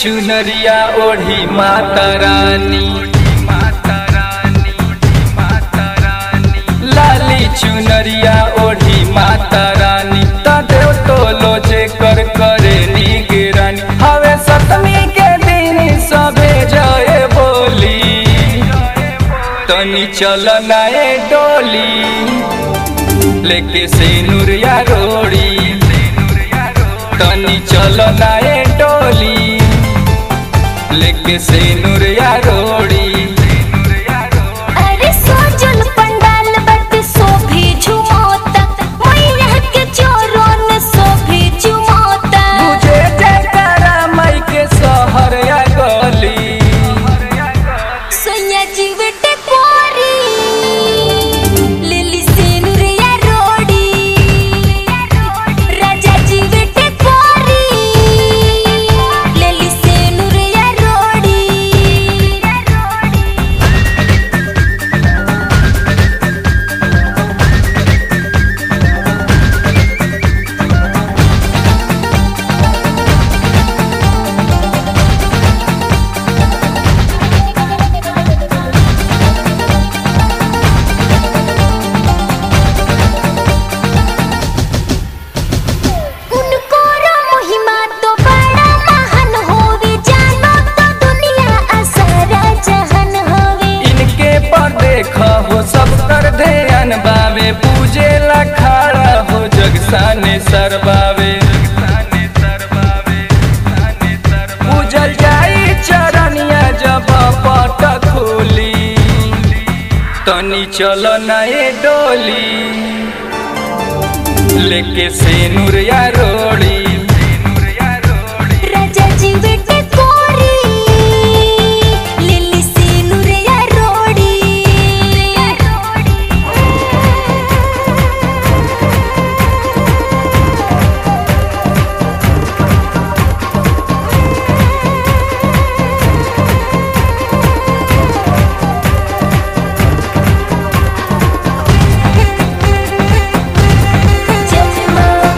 चुनरिया ओढ़ी माता रानी लाली चुनरिया ओढ़ी माता रानी तदेव तो लोजे कर करे निगरानी हवे सतमी के दिन सबे जय बोली तनी चल नाए डोली लेके से नुरिया रोड़ी तनी चल नाए डोली लेके से नुरिया रोड़ी अरे सोजल पंडाल बट सोभी झुमोता मैया के चोरों सोभी झुमोता मुझे जयकारा मई के सहर या गली सैया जीवट कोरी लिली सिनुरिया रोड़ी राजा जीवट कोरी लिली सिनुरिया रोड़ी उनको रो महिमा तो बड़ा महान होवे जानो तो दुनिया असरा जहन होवे इनके पर देख हो सब कर ध्यान बावे पूजे ला खड़ा हो जग साने सरबावे पूजल जाई चरनिया जब पट खोली तनी चल नए डोली लेके से नुरिया रोड़ी राजा जी बेटे कोरी लिली सिनुरिया रोड़ी जय मां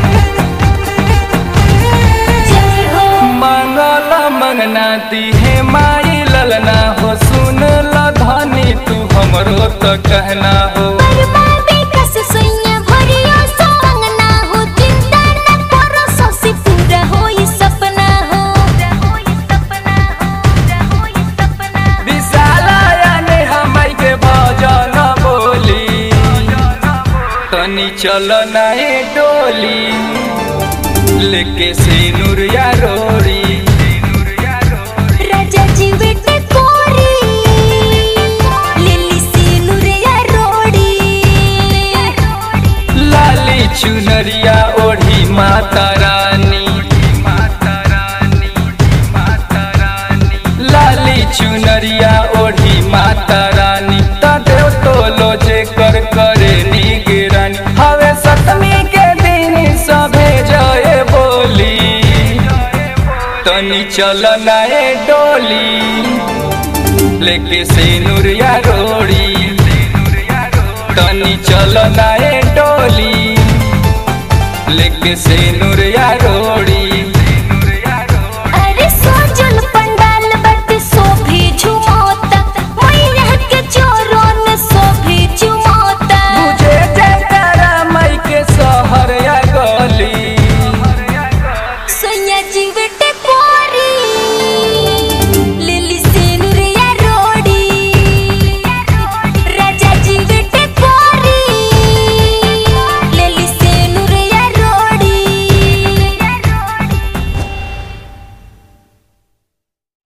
जय हो मंगल मंगना दी है माई ललना हो सुन ल धनी तू हमरो तो कहना हो परमावे कस सैया भरिया संगना हो चिंता न करो सोसी पूरा होई सपना हो होई सपना हो होई सपना विशाला याने हमाई के भजन बोली तनी चल नए डोली लेके से नुरिया रोड़ी राजा जी बेटे कोरी लिली सिनुरिया रोड़ी लाली चुनरिया ओढ़ी माता रानी लाली चुनरिया ओढ़ी माता रानी तदेव तो लोजे कर करे निगरानी हवे सतमी के दिन सभे जय बोली तनी चल नए डोली लेके से नुरिया रोड़ी तनी चल नए डोली लेके से नुरिया रोड़ी